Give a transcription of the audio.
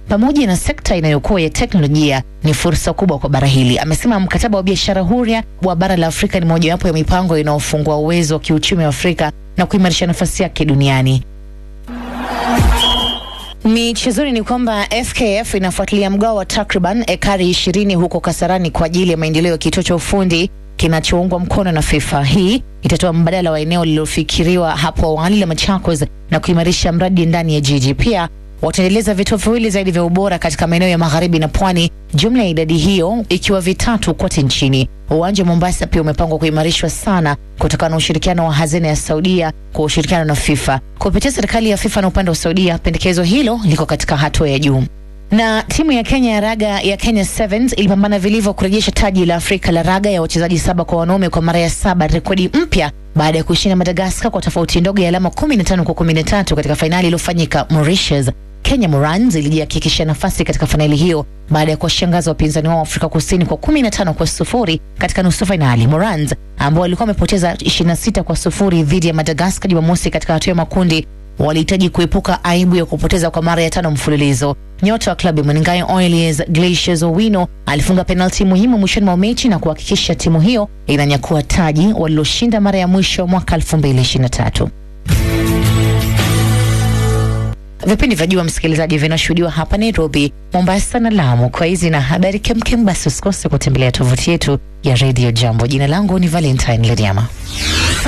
pamoja na sekta inayokuwa ya teknolojia ni fursa kubwa kwa bara hili. Amesema mkataba wa biashara huria wa bara la Afrika ni mojawapo ya mipango inayofungua uwezo wa kiuchumi wa Afrika na kuimarisha nafasi yake duniani. Michezoni ni kwamba FKF inafuatilia mgao wa takriban ekari ishirini huko Kasarani kwa ajili ya maendeleo ya kituo cha ufundi kinachoungwa mkono na FIFA. Hii itatoa mbadala wa eneo lililofikiriwa hapo awali la Machakos na kuimarisha mradi ndani ya jiji. Pia wataendeleza vituo viwili zaidi vya ubora katika maeneo ya magharibi na pwani, jumla ya idadi hiyo ikiwa vitatu kote nchini. Uwanja wa Mombasa pia umepangwa kuimarishwa sana kutokana na ushirikiano wa hazina ya Saudia kwa ushirikiano na FIFA. Kupitia serikali ya FIFA na upande wa Saudia, pendekezo hilo liko katika hatua ya juu. Na timu ya Kenya ya raga ya Kenya Sevens ilipambana vilivyo kurejesha taji la Afrika la raga ya wachezaji saba kwa wanaume kwa mara ya saba, rekodi mpya baada ya kushinda Madagaskar kwa tofauti ndogo ya alama 15 kwa 13 katika fainali iliyofanyika Mauritius. Kenya Morans ilijihakikishia nafasi katika fainali hiyo baada ya kuwashangaza wapinzani wao Afrika Kusini kwa 15 kwa sufuri katika nusu fainali. Morans ambao walikuwa wamepoteza 26 kwa sufuri dhidi ya Madagaskar Jumamosi katika hatua ya makundi walihitaji kuepuka aibu ya kupoteza kwa mara ya tano mfululizo. Nyota wa klabu ya Mweningayo Oilers Glaciers Owino alifunga penalti muhimu mwishoni mwa mechi na kuhakikisha timu hiyo inanyakua taji waliloshinda mara ya mwisho mwaka 2023. Vipindi vya Jua Msikilizaji vinashuhudiwa hapa Nairobi, Mombasa na Lamu. Kwa hizi na habari kemkem, basi usikose kutembelea tovuti yetu ya Radio Jambo. Jina langu ni Valentine Lediama.